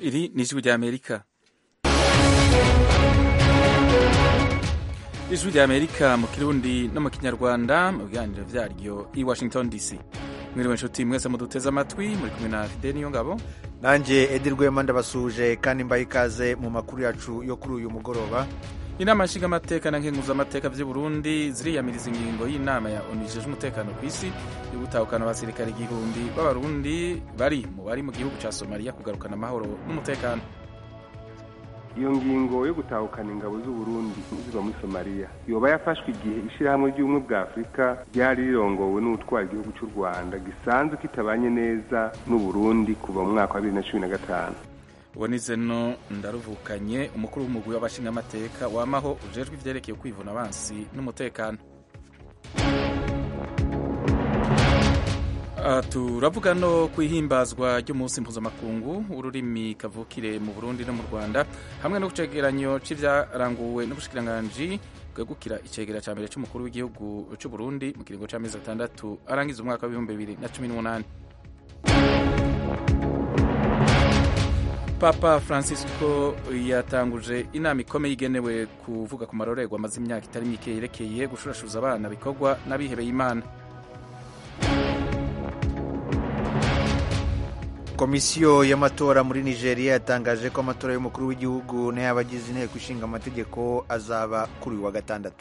iri ni ijwi ry'amerika ijwi ry'amerika mu kirundi no mu kinyarwanda mu biganiro vyaryo i washington dc mwiriwe nshuti mwese muduteze amatwi muri kumwe na fide niyo ngabo nanjye edi rwema ndabasuje kandi mbaye ikaze mu makuru yacu yo kuri uyu mugoroba inama nshingamateka na nkenguzamateka vy'i burundi ziriyamiriza ingingo y'inama ya onu ijejwe umutekano ku isi yo gutahukana abasirikare igihumbi b'abarundi bari mu bari mu gihugu ca somaliya kugarukana amahoro n'umutekano iyo ngingo yo gutahukana ingabo z'uburundi ziba muri somaliya yoba yafashwe igihe ishirahamwe ry'ubumwe bwa afurika ryari rirongowe n'utwara igihugu cy'u rwanda gisanzwe kitabanye neza n'uburundi kuva mu mwaka wa bibiri na cumi na gatanu ubonize no ndaruvukanye umukuru w'umugwi w'abashingamateka wamaho ujejwe ivyerekeye kwivuna abansi n'umutekano Uh, turavuga no kwihimbazwa ry'umunsi mpuzamakungu w'ururimi kavukire mu burundi no mu rwanda hamwe no kucegeranyo c'ivyaranguwe n'ubushikiranganji bwegukira icegera ca mbere c'umukuru w'igihugu c'uburundi mu kiringo c'amezi atandatu arangiza umwaka w'ibihumbi bibiri na cumi n'umunani papa francisco yatanguje inama ikomeye igenewe kuvuga ku marorerwa amaze imyaka itari mike yerekeye gushurashuza abana bikorwa n'abihebeye imana komisiyo y'amatora muri nigeria yatangaje ko amatora y'umukuru w'igihugu n'ay'abagize inteko ishinga amategeko azaba kuri uyu wa gatandatu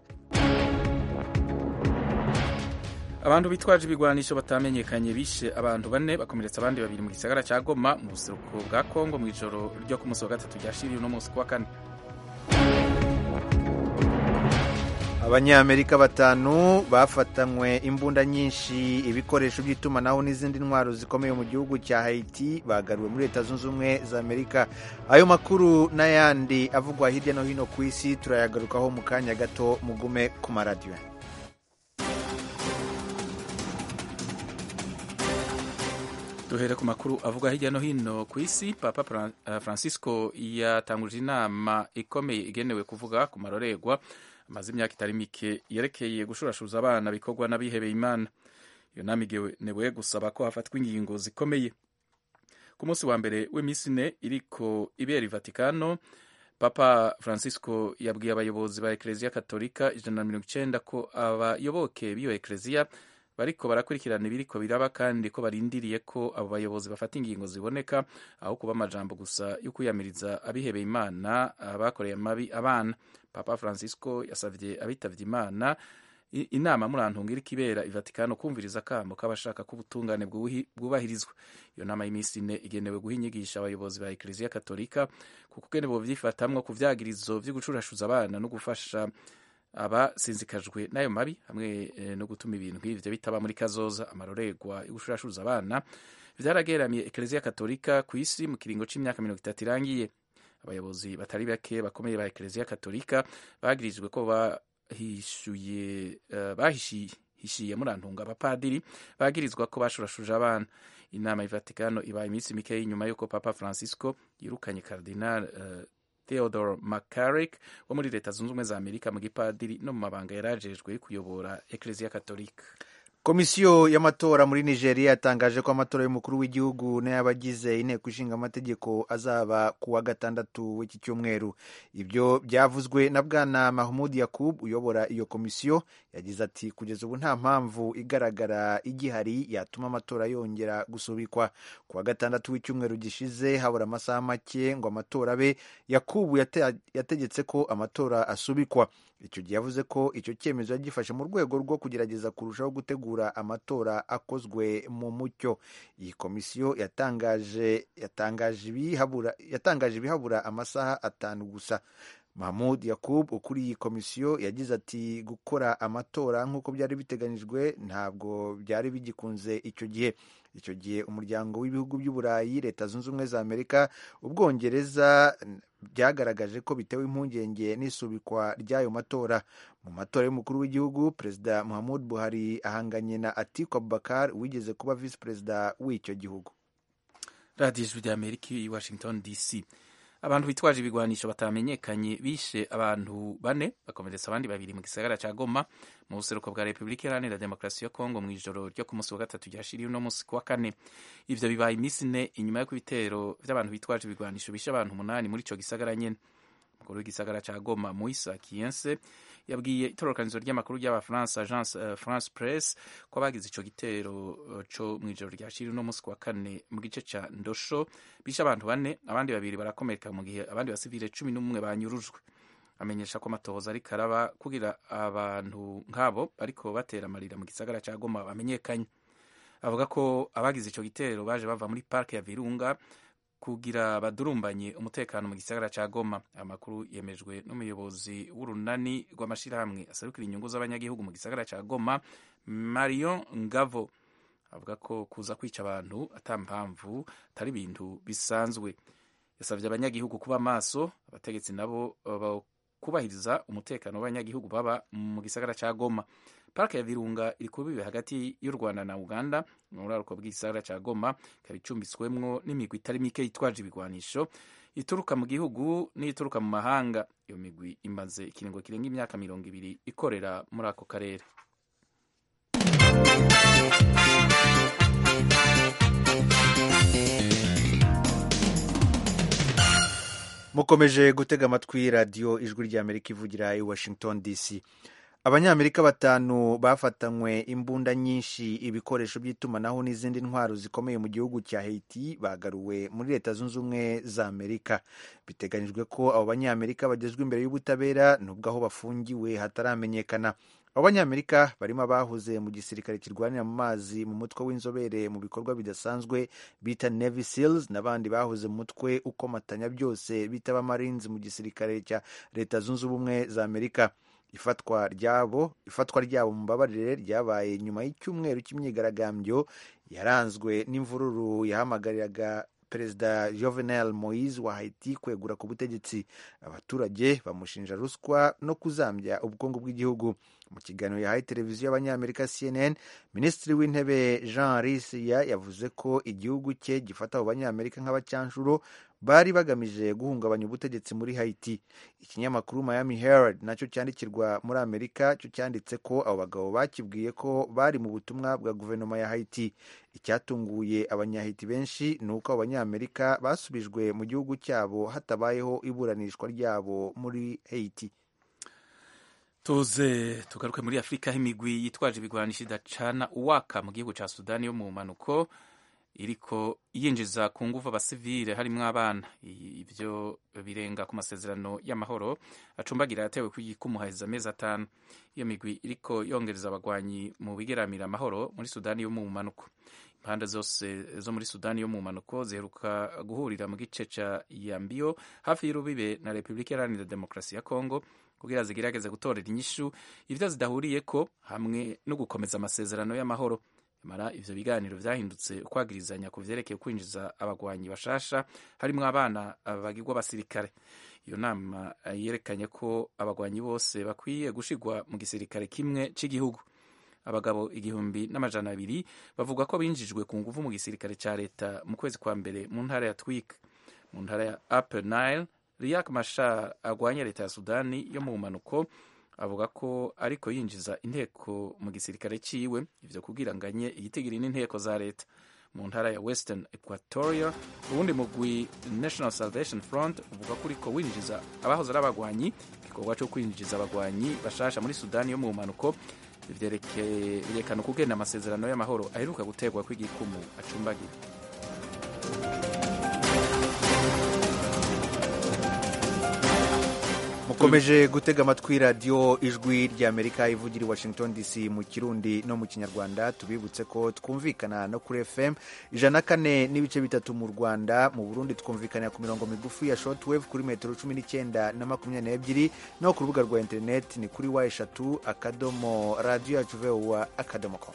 abantu bitwaje ibigwanisho batamenyekanye bishe abantu bane bakomeretsa abandi babiri mu gisagara cya goma mu buseruko bwa kongo mu ijoro ryo ku munsi wa gatatu ryashiriye uno munsi kuwa kane abanyamerika batanu bafatanywe imbunda nyinshi ibikoresho by'itumanaho n'izindi ntwaro zikomeye mu gihugu cya haiti bagaruwe muri leta zunze ubumwe za amerika ayo makuru n'ayandi avugwa hirya no hino ku isi turayagarukaho mu kanya gato mugume ku maradiyo duhere ku makuru avuga hirya no hino ku isi papa francisco yatanguje inama ikomeye igenewe kuvuga ku marorerwa amaze imyaka itari mike yerekeye gushurashuza abana bikorwa n'abihebeye imana iyo nama igenewe gusaba ko hafatwa ingingo zikomeye ku munsi wa mbere w'iminsi ine iriko ibera i vatikano papa francisco yabwiye abayobozi ba ekereziya katolika ijana na mirongo icenda ko abayoboke b'iyo ekereziya bariko barakurikirana ibiriko biraba kandi ko barindiriye ko abo bayobozi bafata ingingo ziboneka aho kuba amajambo gusa yo kwiyamiriza abihebeye imana abakoreye amabi abana papa francisco yasavye abitavye imana inama murantunga iriko ibera ivatikano kumviriza akamo k'abashaka ko ubutungane bwubahirizwa iyo nama y'iminsi ine igenewe guha inyigisha abayobozi ba ekereziya katolika kuko ugene bovyifatamwo ku vyagirizo vyo gucurashuza abana no gufasha abasinzikajwe n'ayo mabi hamwe no gutuma ibintu nk'ivyo bitaba muri kazoza amarorerwa yo gushurashuza abana vyarageramiye ekereziya katolika ku isi mu kiringo c'imyaka mirongo itatu irangiye abayobozi batari bake bakomeye ba ekereziya katolika bagirijwe ko bahishuye uh, bahishiye murantunga abapadiri bagirizwa ko bashurashuje abana inama y'ivatikano ibaye iminsi mikeyi nyuma y'uko papa francisco yirukanye cardinal uh, Theodore McCarrick wo muri leta zunze ubumwe za amerika mu gipadiri no mu mabanga yarajejwe kuyobora ekereziya katolika komisiyo y'amatora muri nigeria yatangaje ko amatora y'umukuru w'igihugu n'ay'abagize inteko ishinga amategeko azaba ku wa gatandatu w'iki cyumweru ibyo byavuzwe na bwana mahmud yakub uyobora iyo komisiyo yagize ati kugeza ubu nta mpamvu igaragara igihari yatuma amatora yongera gusubikwa ku wa gatandatu w'icyumweru gishize habura amasaha make ngo amatora abe yakubu yate, yategetse ko amatora asubikwa icyo gihe yavuze ko icyo cyemezo yagifashe mu rwego rwo kugerageza kurushaho gutegura amatora akozwe mu mucyo iyi komisiyo yatangaje yatangaje ibihabura yatangaje ibihabura amasaha atanu gusa mahmud yakub ukuriye iyi komisiyo yagize ati gukora amatora nk'uko byari biteganyijwe ntabwo byari bigikunze icyo gihe icyo gihe umuryango w'ibihugu by'uburayi leta zunze ubumwe za amerika ubwongereza byagaragaje ko bitewe impungenge n'isubikwa ry'ayo matora mu matora y'umukuru w'igihugu perezida muhammad buhari ahanganye na atiku abubakar wigeze kuba visi perezida w'icyo gihugu radiyo ijwi rya amerika i washington dc abantu bitwaje ibigwanisho batamenyekanye bishe abantu bane bakomeretsa abandi babiri mu gisagara ca Goma mu buseruko bwa Repubulika Iharanira Demokarasi ya Kongo mu ijoro ryo ku munsi wa gatatu ryashiriye uno munsi ku wa kane ivyo bibaye iminsi ine inyuma y'uko ibitero vy'abantu bitwaje ibigwanisho bishe abantu umunani muri ico gisagara nyene umukuru w'igisagara ca Goma Moisa Kiense yabwiye itororokanizo ry'amakuru ry'abafaransa agence uh, France Press ko abagize ico gitero uh, co mw'ijoro ryashiri uno munsi wa kane mu gice ca Ndosho bishe abantu bane abandi babiri barakomereka mu gihe abandi basivile cumi n'umwe banyurujwe amenyesha ko amatohoza ariko araba kugira abantu nk'abo bariko batera amarira mu gisagara ca Goma bamenyekanye avuga ko abagize ico gitero baje bava muri parke ya Virunga kugira badurumbanye umutekano mu gisagara ca Goma amakuru yemejwe n'umuyobozi w'urunani rw'amashirahamwe asarukira inyungu z'abanyagihugu mu gisagara ca Goma Marion Ngavo avuga ko kuza kwica abantu ata mpamvu atari ibintu bisanzwe yasabye abanyagihugu kuba maso abategetsi nabo kubahiriza umutekano w'abanyagihugu baba mu gisagara ca Goma parike ya Virunga iri kubibe hagati y'u Rwanda na Uganda mu buraruko bw'igisagara ca Goma ikaba icumbitswemwo n'imigwi itari mike yitwaje ibigwanisho ituruka mu gihugu n'ituruka mu mahanga iyo migwi imaze ikiringo kirenga imyaka mirongo ibiri ikorera muri ako karere mukomeje gutega amatwi radiyo ijwi ry'amerika ivugira i washington dc abanyamerika batanu bafatanywe imbunda nyinshi ibikoresho by'itumanaho n'izindi ntwaro zikomeye mu gihugu cya haiti bagaruwe muri leta zunze ubumwe za amerika biteganyijwe ko abo banyamerika bagezwa imbere y'ubutabera nubwo aho bafungiwe hataramenyekana abo banyamerika barimo abahoze mu gisirikare kirwanira mu mazi mu mutwe w'inzobere mu bikorwa bidasanzwe bita navy seals n'abandi bahoze mu mutwe ukomatanya byose bita abamarines mu gisirikare cya leta zunze ubumwe za amerika ifatwa ryabo ifatwa ryabo mu mbabarire ryabaye nyuma y'icyumweru cy'imyigaragambyo yaranzwe n'imvururu yahamagariraga perezida jovenel moise wa haiti kwegura ku butegetsi abaturage bamushinja ruswa no kuzambya ubukungu bw'igihugu mu kiganiro yahaye televiziyo y'abanyamerika cnn minisitiri w'intebe jean risiya yavuze ko igihugu cye gifata abo banyamerika nk'abacyanshuro bari bagamije guhungabanya ubutegetsi muri haiti ikinyamakuru miami herald nacyo cyandikirwa muri amerika cyo cyanditse ko abo bagabo bakibwiye ko bari mu butumwa bwa guverinoma ya haiti icyatunguye abanyahiti benshi ni uko abo banyamerika basubijwe mu gihugu cyabo hatabayeho iburanishwa ryabo muri haiti tuze tugaruke muri afurika aho imigwi yitwaje ibigwanisho idacana uwaka mu gihugu cya sudani yo mu mpanuko iriko yinjiza ku nguvu abasivile harimwo abana ivyo birenga ku masezerano y'amahoro acumbagira yatewe kumuhaheza amezi atanu iyo migwi iriko yongereza abagwanyi mu bigeramira amahoro muri sudani yo mu mpanuko impande zose zo muri sudani yo mu mpanuko ziheruka guhurira mu gice ca yambiyo hafi y'urubibe na repubulika iharanira demokarasi ya kongo kugira zigerageze gutorera inyishu ivyo zidahuriyeko hamwe no gukomeza amasezerano y'amahoro mara ivyo biganiro vyahindutse ukwagirizanya ku vyerekeye kwinjiza abagwanyi bashasha harimwo abana bagirwa abasirikare iyo nama yerekanye ko abagwanyi bose bakwiye gushigwa mu gisirikare kimwe c'igihugu abagabo igihumbi n'amajana abiri bavuga ko binjijwe ku nguvu mu gisirikare ca leta mu kwezi kwa mbere mu ntara ya twik mu ntara ya upper nile riak mashar agwanya leta ya sudani yo mu mpanuko avuga ko ariko yinjiza inteko mu gisirikare ciwe ivyo kugira nganye igitigiri n'inteko za leta mu ntara ya western equatoria ubundi mugwi national salvation front uvuga ko uriko winjiza abahoze ari abagwanyi igikorwa co kwinjiza abagwanyi bashasha muri sudani yo mu mpanuko vyerekana ukugenda amasezerano y'amahoro aheruka guterwa kw'igikumu acumbagira mukomeje gutega amatwi radiyo ijwi ry'amerika ivugira i washington dc mu kirundi no mu kinyarwanda tubibutse ko twumvikana no kuri fm ijana na kane n'ibice bitatu mu rwanda mu burundi twumvikanira ku mirongo migufi ya shortwave kuri metero cumi n'icyenda na makumyabiri n'ebyiri no ku rubuga rwa interineti ni kuri wa eshatu akadomo radiyo yacu vowa akadomo com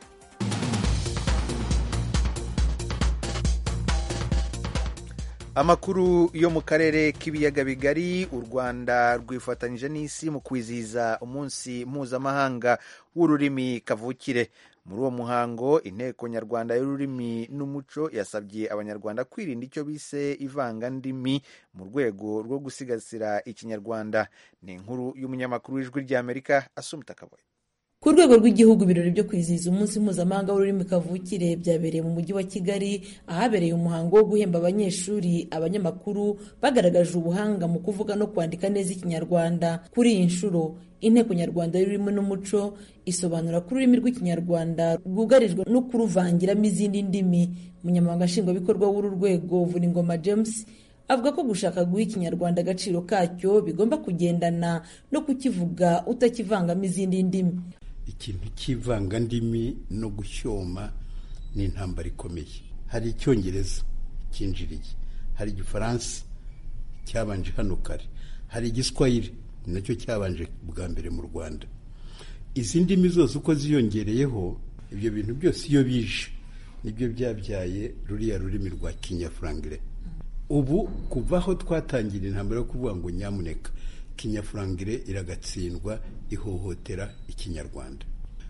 amakuru yo mu karere k'ibiyaga bigari u rwanda rwifatanyije n'isi mu kwizihiza umunsi mpuzamahanga w'ururimi kavukire muri uwo muhango inteko nyarwanda y'ururimi n'umuco yasabye abanyarwanda kwirinda icyo bise ivangandimi mu rwego rwo gusigasira ikinyarwanda ni inkuru y'umunyamakuru w'ijwi ry'amerika asumita kaboye ku rwego rw'igihugu ibirori byo kwizihiza umunsi mpuzamahanga w'ururimi kavukire byabereye mu mujyi wa kigali ahabereye umuhango wo guhemba abanyeshuri abanyamakuru bagaragaje ubuhanga mu kuvuga no kwandika neza ikinyarwanda kuri iyi nshuro inteko nyarwanda y'ururimi n'umuco isobanura ko ururimi rw'ikinyarwanda rwugarijwe no kuruvangiramo izindi ndimi umunyamabanga nshingwabikorwa w'uru rwego vuningoma james avuga ko gushaka guha ikinyarwanda agaciro kacyo bigomba kugendana no kukivuga utakivangamo izindi ndimi ikintu cy'ivangandimi no gushyoma ni intambara ikomeye hari icyongereza cyinjiriye hari igifaransa cyabanje hano kare hari igiswahili nacyo cyabanje bwa mbere mu rwanda izi ndimi zose uko ziyongereyeho ibyo bintu byose iyo bije nibyo byabyaye ruriya rurimi rwa kinyafurangire ubu kuva aho twatangira intambara yo kuvuga ngo nyamuneka kinyafurangire iragatsindwa ihohotera ikinyarwanda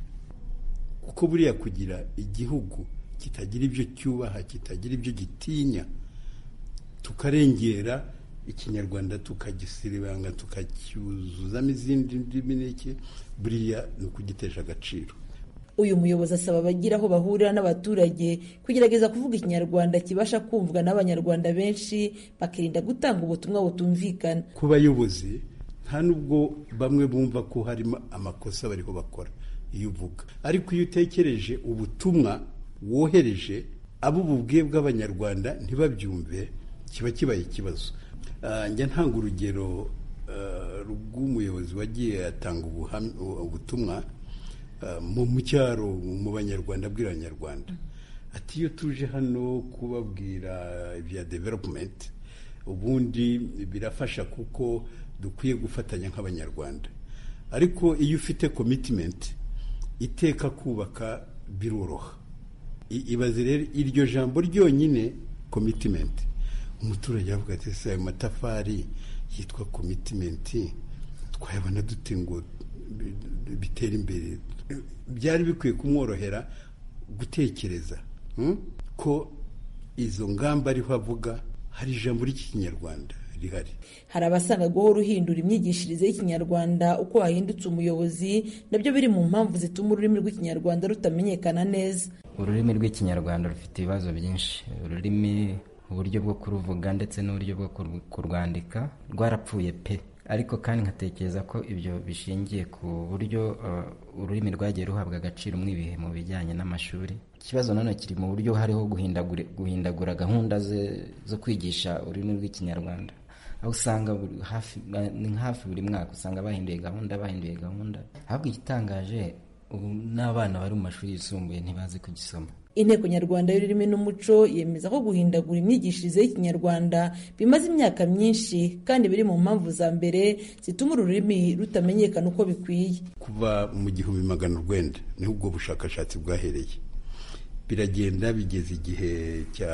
kuko buriya kugira igihugu kitagira ibyo cyubaha kitagira ibyo gitinya tukarengera ikinyarwanda tukagisiribanga tukacyuzuzamo izindi ndimi n'iki buriya ni ukugitesha agaciro uyu muyobozi asaba abagira aho bahurira n'abaturage kugerageza kuvuga ikinyarwanda kibasha kumvwa n'abanyarwanda benshi bakirinda gutanga ubutumwa butumvikana ku bayobozi nta nubwo bamwe bumva ko harimo amakosa bariho bakora iyo uvuga ariko iyo utekereje ubutumwa wohereje abo bubwiye bw'abanyarwanda ntibabyumve kiba kibaye ikibazo njya ntanga urugero rw'umuyobozi wagiye atanga ubutumwa mu cyaro mu banyarwanda abwira abanyarwanda ati iyo tuje hano kubabwira ibya developumenti ubundi birafasha kuko dukwiye gufatanya nk'abanyarwanda ariko iyo ufite komitimenti iteka kubaka biroroha ibaze rero iryo jambo ryonyine komitimenti umuturage avuga ati ese ayo matafari yitwa komitimenti twayabona dute ngo bitera imbere byari bikwiye kumworohera gutekereza ko izo ngamba ariho avuga hari ijambo ry'ikinyarwanda rihari hari abasanga guhora uhindura imyigishirize y'ikinyarwanda uko wahindutse umuyobozi nabyo biri mu mpamvu zituma ururimi rw'ikinyarwanda rutamenyekana neza ururimi rw'ikinyarwanda rufite ibibazo byinshi ururimi uburyo bwo kuruvuga ndetse n'uburyo bwo kurwandika rwarapfuye pe ariko kandi nkatekereza ko ibyo bishingiye ku buryo ururimi rwagiye ruhabwa agaciro mw'ibihe mu bijyanye n'amashuri ikibazo nanone kiri mu buryo hariho guhindagura gahunda zo kwigisha ururimi rw'ikinyarwanda aho usanga ni hafi buri mwaka usanga bahinduye gahunda bahinduye gahunda ahubwo igitangaje ubu n'abana bari mu mashuri yisumbuye ntibazi kugisoma inteko nyarwanda y'ururimi n'umuco yemeza ko guhindagura imyigishirize y'ikinyarwanda bimaze imyaka myinshi kandi biri mu mpamvu za mbere zituma uru rurimi rutamenyekana uko bikwiye kuva mu gihumbi magana urwenda niho ubwo bushakashatsi bwahereye biragenda bigeze igihe cya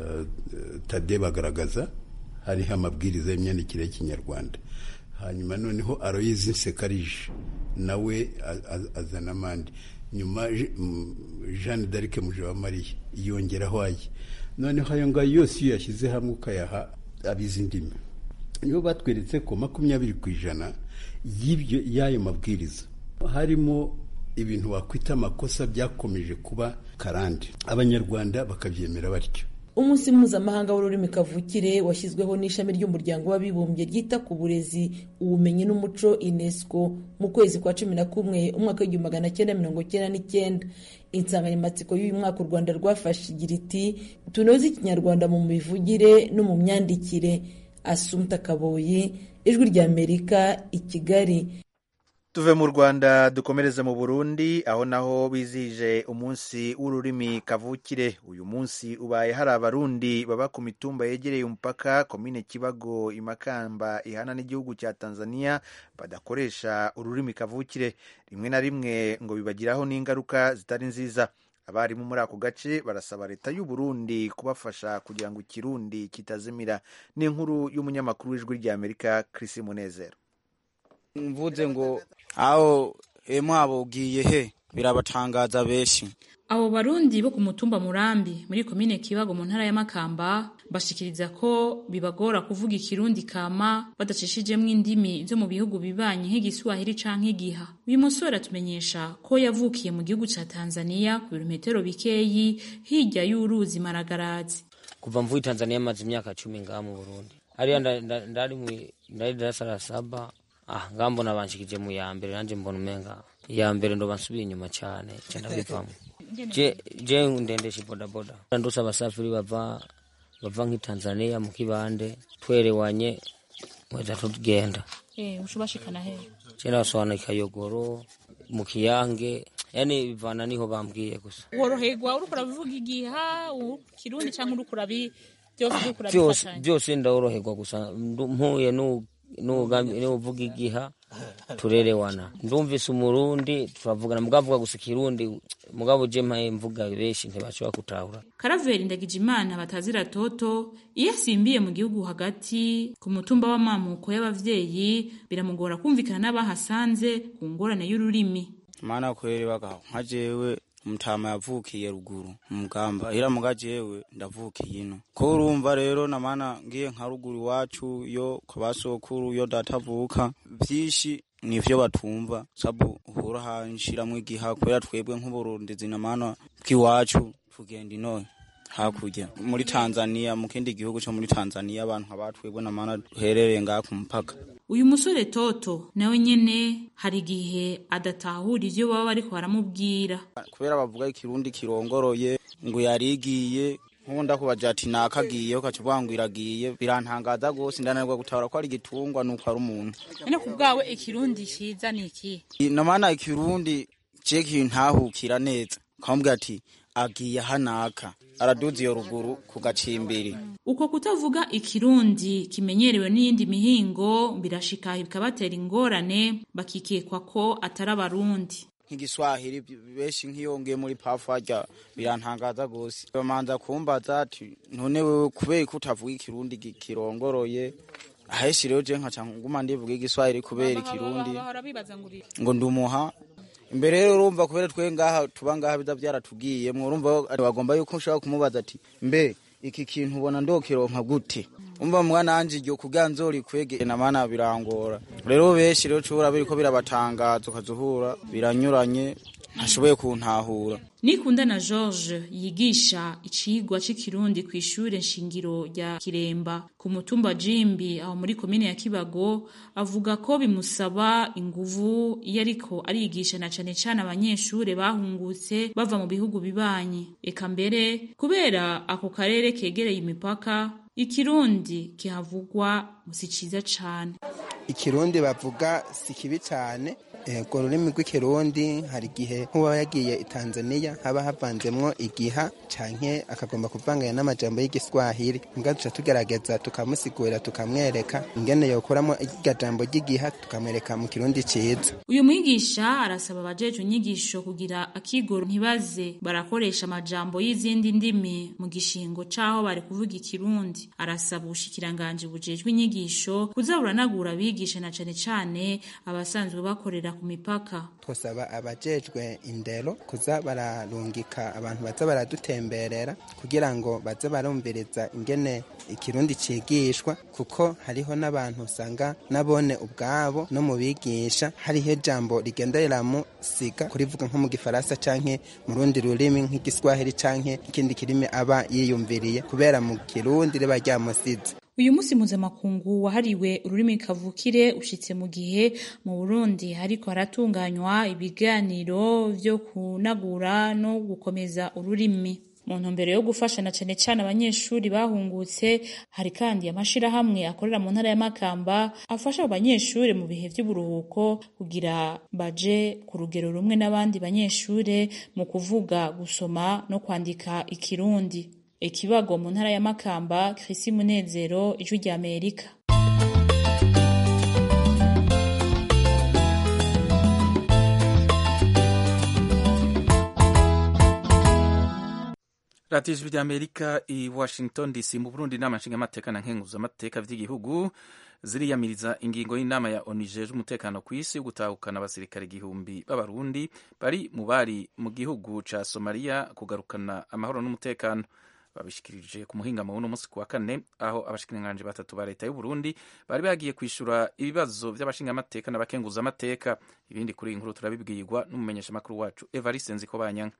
tade bagaragaza hariho amabwiriza y'imyandikire y'ikinyarwanda hanyuma noneho aroyizi nsekarije nawe azana amande nyuma jeanne d'arc mujawamariya yongeraho aye noneho ayo ngayo yose iyo yashyize hamwe ukayaha abizi indimi nibo batweretse ko makumyabiri ku ijana y'ibyo y'ayo mabwiriza harimo ibintu wakwita amakosa byakomeje kuba karande abanyarwanda bakabyemera batyo umunsi mpuzamahanga w'ururimi kavukire washyizweho n'ishami ry'umuryango w'abibumbye ryita ku burezi ubumenyi n'umuco unesco mu kwezi kwa cumi na kumwe umwaka w'igihumbi magana cyenda mirongo cyenda n'icyenda insanganyamatsiko y'uyu mwaka u rwanda rwafashe igira iti tunoze ikinyarwanda mu mivugire no mu myandikire asumta kaboyi ijwi ry'amerika i kigali tuve mu rwanda dukomereze mu burundi aho naho bizihije umunsi w'ururimi kavukire uyu munsi ubaye hari abarundi baba ku mitumba yegereye umupaka komine kibago imakamba ihana n'igihugu cya tanzania badakoresha ururimi kavukire rimwe na rimwe ngo bibagiraho n'ingaruka zitari nziza abarimu muri ako gace barasaba leta y'u Burundi kubafasha kugira ngo ikirundi kitazimira ni inkuru y'umunyamakuru w'ijwi ry'amerika Chris Munezero mvuze ngo aho mwabo ugiye he birabatangaza benshi abo barundi bo ku mutumba murambi muri komine kibago mu ntara ya makamba bashikiriza ko bibagora kuvuga ikirundi kama badacishijemwo indimi zo mu bihugu bibanyi nk'igiswahili canke igiha uyu musore atumenyesha ko yavukiye mu gihugu ca tanzania ku birometero bikeyi hirya y'uruzi maragarazi kuva mvuye tanzania maze imyaka cumi ngaha mu burundi hariya nda- nda- ndari mwi- ndari darasa la saba ah ngaha mbona banshikije mu ya mbere nanje mbona umenga iya mbere ndoba nsubiye inyuma cane ca ndabivamo je je ndendesha bodaboda ndose abasafiri bava bava nk'i tanzania mu kibande twerewanye mweza tugenda eh ushobashikana he je nasohana ikayogoro mu kiyange yani bivana niho bambwiye gusa woroherwa uriko urabivuga igiha kirundi canke uriko urabi byose uriko byose urabifatanya byose ndaworoherwa gusa ndu- mpuye nu- nugambi- nuvuga igiha turerewana ndumvise umurundi turavugana mugavuga gusa ikirundi mugabo je mpaye mvuga benshi ntibashobora gutahura karaveri ndagijimana batazira toto iyo asimbiye mu gihugu hagati ku mutumba w'amamuko y'abavyeyi biramugora kumvikana n'abahasanze ku ngorane y'ururimi mana kweri bagaho nka jewe umutama yavukiye ruguru mugamba ira muga jewe ndavukiye ino ko urumva rero na mana ngiye nka ruguru iwacu yo kwa basokuru yo datavuka vyinshi nivyo batumva sabu uhura hanshiramwo igiha kubera twebwe nk'uburundizi na mana bw'iwacu tugenda ino hakurya muri tanzania mu kindi gihugu co muri tanzania abantu nkabatwebwe na mana duherereye ngaha ku mupaka uyu musore toto nawe nyene hari igihe adatahura ivyo baba bariko baramubwira kubera bavuga ikirundi kirongoroye ngo yarigiye nk'ubu ndakubaje ati nakagiye ukaca uvuga ngo iragiye birantangaza rwose ndananirwa gutahura ko ari igitungwa nuko ari umuntu none ku bwawe ikirundi ciza ni iki namana ikirundi je kintahukira neza kamubwira ati agiye hanaka araduza iyo ruguru ku gacimbiri uko kutavuga ikirundi kimenyerewe n'iyindi mihingo birashika bikabatera ingorane bakikekwa ko atari abarundi nk'igiswahili benshi nk'iyongeye muri pafu harya birantangaza rwose bamanza kumbaza ati none wewe kubera ko utavuga ikirundi gi- kirongoroye aheshi rero je nkaca nguma ndivuga igiswahili kubera ikirundi ngo ndumuha imbere rero urumva kubera twe ngaha tuba ngaha biza byaratubwiyemwo urumva bagomba yuko ushobora kumubaza ati mbe iki kintu ubona ndokironka gute umva mwana wanje iryo kugira nzorikwegere na mana birangora rero benshi rero cubura biriko birabatangaza ukazuhura biranyuranye ntashoboye kuntahura nikunda na george yigisha icigwa c'ikirundi kw'ishure nshingiro rya kiremba ku mutumba jimbi aho muri komine ya kibago avuga ko bimusaba inguvu iyo ariko arigisha na cane cane abanyeshure bahungutse bava mu bihugu bibanyi eka mbere kubera ako karere kegereye imipaka ikirundi kihavugwa si ciza cane ikirundi bavuga si kibi cyane urwo rurimi rw'ikirundi hari igihe nk'uba yagiye i tanzania haba havanzemwo igiha canke akagomba kuvanganya n'amajambo y'igiswahili mbwa duca tugerageza tukamusigurira tukamwereka ingene yokuramo irya jambo ry'igiha tukamwereka mu kirundi ciza uyu mwigisha arasaba abajejwe inyigisho kugira akigoro ntibaze barakoresha amajambo y'izindi ndimi mu gishingo c'aho bari kuvuga ikirundi arasaba ubushikiranganji bujejwe inyigisho kuza buranagura abigisha na cane cane abasanzwe bakorera ku mipaka twosaba abajejwe indero kuza bararungika abantu baza baradutemberera kugira ngo baze barumviriza ingene ikirundi cigishwa kuko hariho n'abantu usanga nabone ubwabo no mu bigisha hariho ijambo rigenda riramusiga kurivuga nko mu gifaransa canke mu rundi rurimi nk'igiswahili canke ikindi kirimi aba yiyumviriye kubera mu kirundi riba ryamusize uyu munsi mpuzamakungu wahariwe ururimi kavukire ushitse mu gihe mu burundi hariko haratunganywa ibiganiro vyo kunagura no gukomeza ururimi mu ntumbero yo gufasha na cane cane abanyeshuri bahungutse hari kandi amashirahamwe akorera mu ntara ya Makamba afasha abo banyeshuri mu bihe vy'uburuhuko kugira baje ku rugero rumwe n'abandi banyeshure mu kuvuga gusoma no kwandika ikirundi ikibago mu ntara ya Makamba Chrissy Munezero ijwi rya Amerika radiyo ijwi ry'amerika i washington dc mu burundi inama nshingamateka na nkenguzamateka vy'igihugu ziriyamiriza ingingo y'inama ya onu ijejwe umutekano ku isi yo gutahukana abasirikare igihumbi b'abarundi bari mu bari mu gihugu ca somaliya kugarukana amahoro n'umutekano babishikirije ku muhingamo w'uno munsi ku wa kane aho abashikiranganji batatu ba leta y'uburundi bari bagiye kwishura ibibazo vy'abashingamateka n'abakenguzamateka ibindi kuri iyi nkuru turabibwirwa n'umumenyeshamakuru wacu evariste nzikobanyanga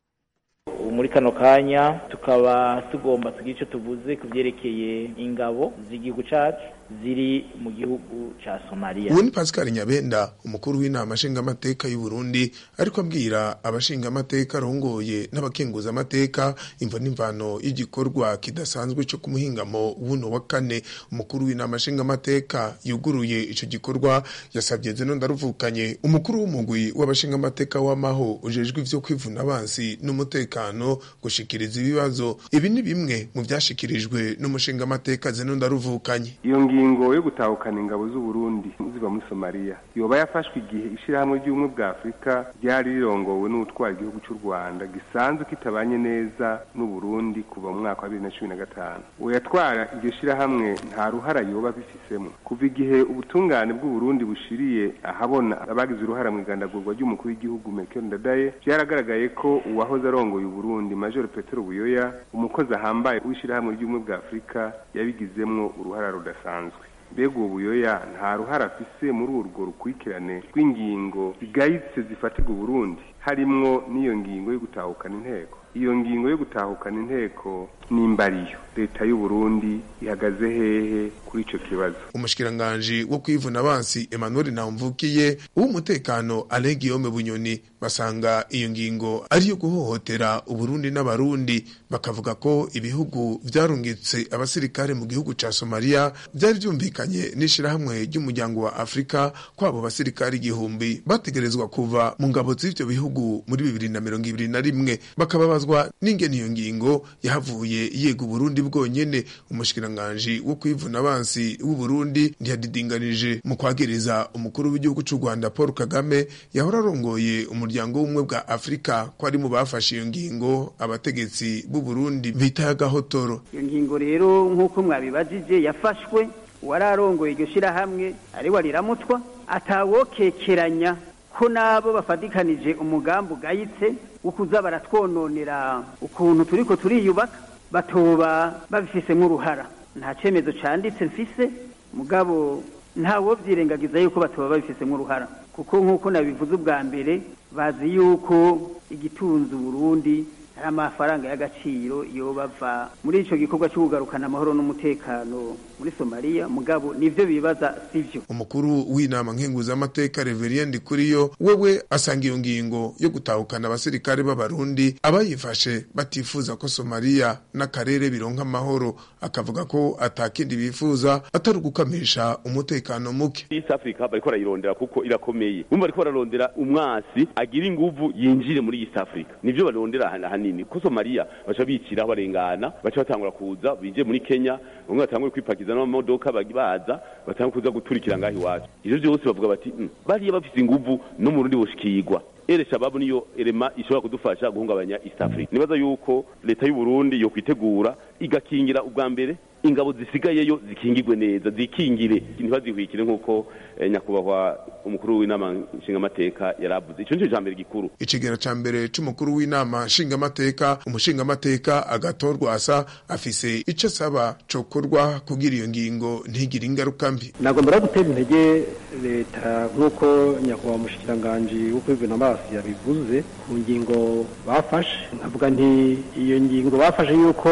muri kano kanya tukaba tugomba tugira icyo tuvuze ku byerekeye ingabo z'igihugu cyacu ziri mu gihugu cya somaliya ubu ni pascal nyabenda umukuru w'inama nshingamateka y'u Burundi ariko abwira abashingamateka arongoye n'abakenguzamateka imvo n'imvano y'igikorwa kidasanzwe cyo ku muhingamo w'uno wa kane umukuru w'inama nshingamateka yuguruye ico gikorwa yasabye zeno ndaruvukanye umukuru w'umugwi w'abashingamateka w'amaho ujejwe ivyo kwivuna abansi n'umutekano gushikiriza ibibazo ibi ni bimwe mu vyashikirijwe n'umushingamateka zeno ndaruvukanye iyo ngingo yo gutahukana ingabo z'u Burundi ziva muri Somalia yoba yafashwe igihe ishirahamwe ry'ubumwe bwa Afurika ryari rirongowe n'utwara igihugu cy'u Rwanda gisanzwe kitabanye neza n'u Burundi kuva mu mwaka wa 2015 uyatwara iryo shirahamwe nta ruhara yoba bifisemo kuva igihe ubutungane bw'u Burundi bushiriye ahabona abagize uruhara mu igandagurwa ry'umukuru w'igihugu Melchior Ndadaye byaragaragaye ko uwahoze arongoye u Burundi Major Petero Buyoya umukozi ahambaye w'ishirahamwe ry'ubumwe bwa Afurika yabigizemwo uruhara rudasanzwe mbega uwo buyoya nta ruhara afise muri urwo rukurikirane rw'ingingo zigayitse zifatirwa uburundi harimwo n'iyo ngingo yo gutahukana inteko iyo ngingo yo gutahukana inteko nimbariyo leta y'u Burundi ihagaze hehe kuri ico kibazo umushikiranganji wo kwivuna abansi Emmanuel Ntamvukiye uw'umutekano Alain Guillaume Bunyoni basanga iyo ngingo ari yo guhohotera uburundi n'abarundi bakavuga ko ibihugu vyarungitse abasirikare mu gihugu ca Somalia byari byumvikanye n'ishirahamwe ry'umuryango wa Afrika ko abo basirikare igihumbi bategerezwa kuva mu ngabo z'ivyo bihugu muri bibiri na mirongo ibiri na rimwe bakababazwa n'ingene iyo ngingo yahavuye yega uburundi bwonyene umushikiranganji wo kwivuna abansi w'uburundi ntiyadidinganije mu kwagiriza umukuru w'igihugu c'u rwanda paul kagame yahora arongoye umuryango w'ubumwe bwa afurika ko ari mu bafashe iyo ngingo abategetsi b'uburundi bita y'agahotoro iyo ngingo rero nk'uko mwabibajije yafashwe uwari arongoye iryo shirahamwe ari wariramutwa atawokekeranya ko nabo bafatikanije umugambi ugayitse wo kuza baratwononera ukuntu turiko turiyubaka batoba babifisemo uruhara nta cyemezo cyanditse mfise mugabo ntawo byirengagiza yuko batoba babifisemo uruhara kuko nk'uko nabivuze ubwa mbere bazi yuko igitunze Burundi ari amafaranga y'agaciro iyo bava muri icyo gikorwa cyo kugarukana amahoro n'umutekano muri somaliya mugabo nibyo bibaza sivyo umukuru w'inama nkenguzamateka reveriendi kuriyo wewe asanga iyo ngingo yo gutahukana abasirikare b'abarundi abayifashe batifuza ko somaliya n'akarere bironka amahoro akavuga ko atakindi bifuza atari ugukamisha umutekano muke east africa bariko barayirondera kuko irakomeye bumva bariko bararondera umwasi agira inguvu yinjire muri east africa nivyo barondera hanini ko somaliya baca biciraho barengana baca batangura kuza binjiye muri kenya bamwe batangure kwipakiza n'amamodoka baza batangure kuza guturikira ngaho iwacu ivyo vyose bavuga bati bariya bafise inguvu no mu rundi bushikirwa ere shababu niyo erema ishobora kudufasha guhungabanya east africa nibaza yuko leta y'u burundi yo kwitegura igakingira ubwa mbere ingabo zisigayeyo zikingirwe neza zikingire ntibazihwikire nk'uko eh, nyakubahwa umukuru w'inama nshingamateka yaravuze ico nico cambere gikuru icigera ca mbere c'umukuru w'inama nshingamateka umushingamateka agatorwa asa afise ico asaba cokorwa kugira iyo ngingo ntigire ingaruka mbi nagomba gutera intege leta nk'uko nyakubahwa umushikiranganji wo kwivuna amaso yabivuze ku ngingo bafashe nkavuga nti iyo ngingo bafashe yuko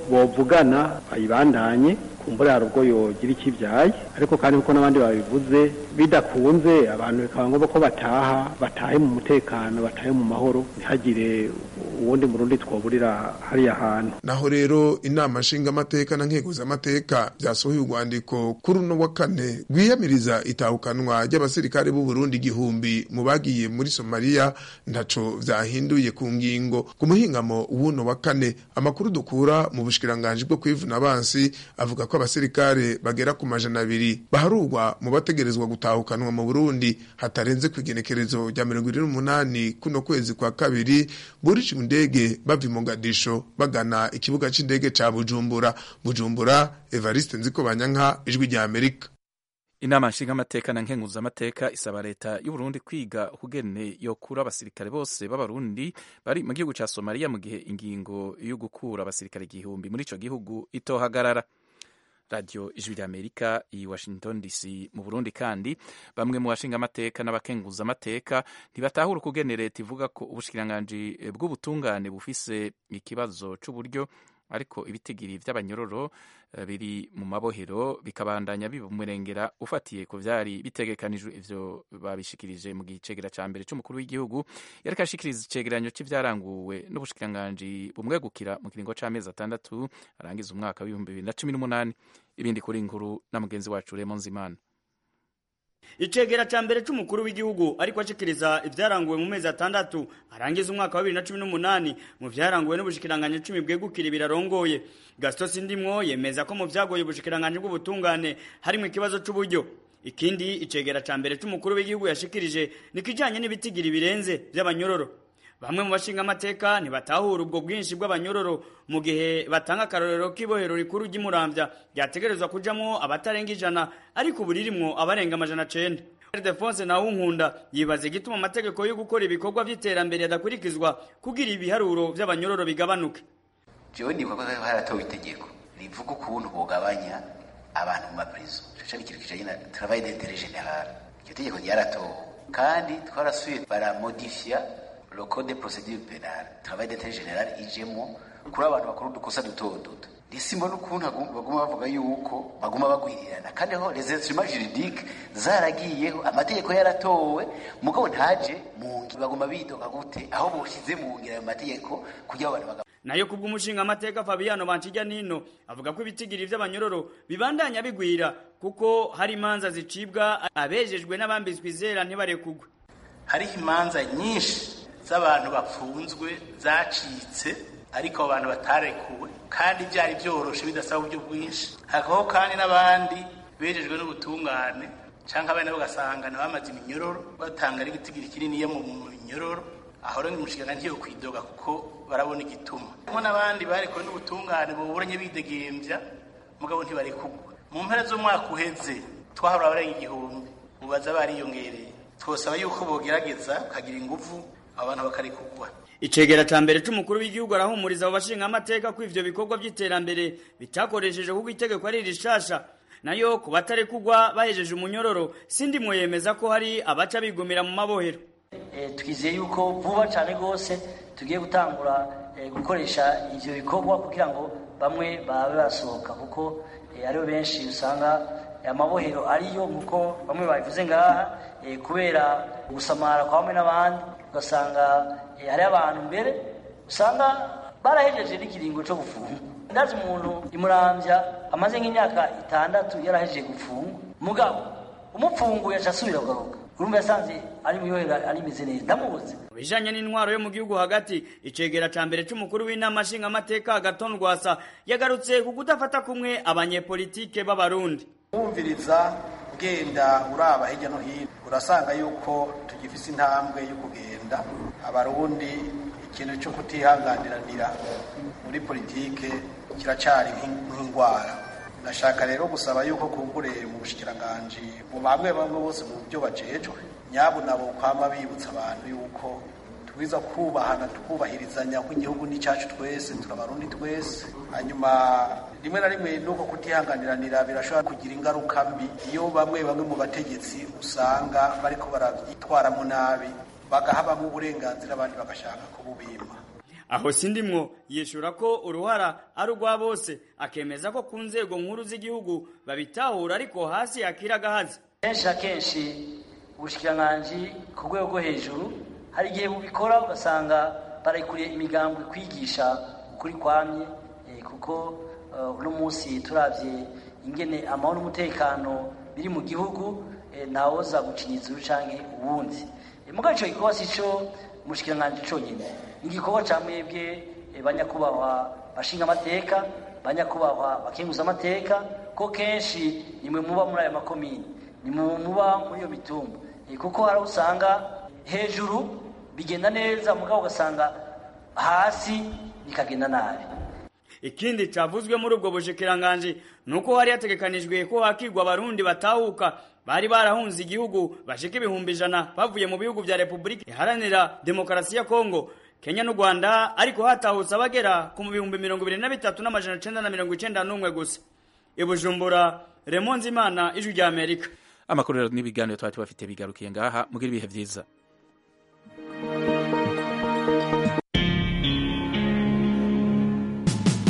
bovugana bayibandanye kumbura hari ubwo yogira ikibyaye ariko kandi kuko n'abandi babivuze bidakunze abantu bikaba ngombwa ko bataha batahe mu mutekano batahe mu mahoro ntihagire uwundi murundi twoburira hariya hantu naho rero inama nshingamateka na nkeguzamateka byasohoye urwandiko kuri uno wa kane rwiyamiriza itahukanwa ry'abasirikare b'u Burundi igihumbi mu bagiye muri Somalia ntaco vyahinduye ku ngingo ku muhingamo w'uno wa kane amakuru dukura mu bushikiranganji bwo kwivuna abansi avuga ko abasirikare bagera ku majana abiri baharurwa mu bategerezwa gutahukanwa mu Burundi hatarenze ku igenekerezo rya mirongo irindwi n'umunani kuno kwezi kwa kabiri burije indege bava i mogadisho bagana ikibuga c'indege ca bujumbura bujumbura evariste nzikobanyanka ijwi rya amerika inama nshingamateka na nkenguzamateka isaba leta y'uburundi kwiga ukugene yokura abasirikare bose b'abarundi bari mu gihugu ca somaliya mu gihe ingingo yo gukura abasirikare igihumbi muri ico gihugu itohagarara radiyo ijwi rya amerika i washington dc mu burundi kandi bamwe mu bashingamateka n'abakenguzamateka ntibatahura ukugene leta ivuga ko ubushikiranganji bw'ubutungane bufise ikibazo c'uburyo ariko ibitigiri vy'abanyororo biri mu mabohero bikabandanya bibumurengera ufatiye ku vyari bitegekanijwe ivyo babishikirije mu gicegera ca mbere c'umukuru w'igihugu yariko ashikiriza icegeranyo c'ivyaranguwe n'ubushikiranganji bumwegukira mu kiringo c'amezi atandatu arangiza umwaka w'ibihumbi bibiri na cumi n'umunani ibindi kuri inkuru na mugenzi wacu Raymond Zimana icegera ca mbere c'umukuru w'igihugu ariko ashikiriza ivyaranguwe mu mezi atandatu arangiza umwaka wa bibiri na cumi n'umunani mu vyaranguwe n'ubushikiranganje cumi bwegukira birarongoye gaston sindimwo yemeza ko mu vyagoye ubushikiranganje bw'ubutungane harimwo ikibazo c'uburyo ikindi icegera ca mbere c'umukuru w'igihugu yashikirije ni kijanye n'ibitigiri birenze vy'abanyororo bamwe mu bashinga amateka ntibatahura ubwo bwinshi bw'abanyororo mu gihe batanga akarorero k'ibohero rikuru ry'umuramvya ryategerezwa kujamwo abatarenga ijana ariko ubu ririmwo abarenga amajana cenda Ildefonse Nawunkunda yibaza igituma amategeko yo gukora ibikorwa vy'iterambere adakurikizwa kugira ibiharuro vy'abanyororo bigabanuke jewe nibuka ko haratowe itegeko rivuga ukuntu bogabanya abantu mu maprizo ico ni ikintu kijanye na travail d'intérêt général iryo tegeko ryaratowe kandi twarasuye baramodifia le code de procédure pénale travail d'intérêt général ijemo kuri abantu bakora udukosa duto duto risimbo n'ukuntu baguma bavuga yuko baguma bagwirirana kandi aho les instruments juridiques zaragiyeho amategeko yaratowe mugabo ntaje mu ngi baguma bidoga gute aho boshize mu ngira ayo mategeko kugira abantu baga nayo kubw'umushinga amateka Fabiano Banchijya nino avuga ko ibitigiri vy'abanyororo bibandanya bigwira kuko hari imanza zicibwa abejejwe n'abambitswe izera ntibarekugwe hariho imanza nyinshi z'abantu bapfunzwe zacitse ariko abo bantu batarekuwe kandi byari byoroshe bidasaba uburyo bwinshi hakabaho kandi n'abandi bejejwe n'ubutungane cyangwa abana bagasanga bamaze iminyororo batanga n'igitigiri kinini mu minyororo aho rero umushinga ntiyo kwidoga kuko barabona igituma harimo n'abandi barekuwe n'ubutungane buburanye bidegembya mugabo ntibarekugwa mu mpera z'umwaka uheze twahora abarenga igihumbi ubaza bariyongereye twosaba yuko bogerageza kagira ingufu abantu bakarekugwa icegera ca mbere c'umukuru w'igihugu arahumuriza abo bashinga amateka ko ivyo bikorwa vy'iterambere bitakoresheje kuko itegeko ari rishasha nayo ku batarekugwa bahejeje umunyororo sindimwo yemeza ko hari abaca bigumira mu mabohero e, twizeye yuko vuba cane gose tugiye gutangura e, gukoresha ivyo bikorwa kugira ngo bamwe babe basohoka kuko e, aribo benshi usanga amabohero ariyo nkuko bamwe babivuze ngaha e, kubera gusamara kwa bamwe n'abandi ugasanga hari abantu mbere usanga barahejeje n'ikiringo cyo gufunga ndazi umuntu imurambya amaze nk'imyaka itandatu yarahejeje gufunga mugabo umupfunguye aca asubira kugaruka urumva yasanze ari muyohera arimeze neza ndamubuze bijanye n'intwaro yo mu gihugu hagati icegera ca mbere c'umukuru w'inama nshingamateka agaton rwasa yagarutse ku kudafata kumwe abanyepolitike b'abarundi wumviriza ugenda uraba hirya no hino urasanga yuko tugifise intambwe yo kugenda abarundi ikintu cyo kutihanganiranira muri politike kiracari nk'indwara ndashaka rero gusaba yuko kumbure mu bushikiranganji mu bamwe bamwe bose mu byo bajejwe nyabo nabo kwama bibutsa abantu yuko twiza kubahana tukubahirizanya ko igihugu ni cyacu twese turabarundi twese hanyuma rimwe na rimwe nuko kutihanganiranira birashobora kugira ingaruka mbi iyo bamwe bamwe mu bategetsi usanga bariko barabyitwaramo nabi bagahabamo uburenganzira abandi bagashaka kububima aho sindimwo yishura ko uruhara ari urwa bose akemeza ko ku nzego nkuru z'igihugu babitahura ariko hasi yakira agahazi kenshi na kenshi ubushikiranganji ku rwego rwo hejuru hari igihe bubikora ugasanga barekuriye imigambwe kwigisha ukuri kwamye kuko uno munsi turabye ingene amahoro n'umutekano biri mu gihugu ntawoza gucinyitsa urucanke uwundi mugabo ico gikorwa si co umushikiranganji conyene ni igikorwa ca mwebwe banyakubahwa bashinga amateka banyakubahwa bakenguza amateka ko kenshi nimwe muba muri ayo makomini nimwe muba muri iyo mitumba kuko hari usanga hejuru bigenda neza mugabo ugasanga hasi bikagenda nabi ikindi cavuzwe muri ubwo bushikiranganji nuko hari hategekanijwe ko hakigwa abarundi batahuka bari barahunze igihugu bashika ibihumbi ijana bavuye mu bihugu vya repubulika iharanira demokarasi ya kongo kenya n'u rwanda ariko hatahutse abagera ku mu bihumbi mirongo ibiri na bitatu n'amajana icenda na mirongo icenda n'umwe gusa ibujumbura remonzi imana ijwi rya amerika amakuru rero n'ibiganiro twari tubafite bigarukiye ngaha mugira ibihe vyiza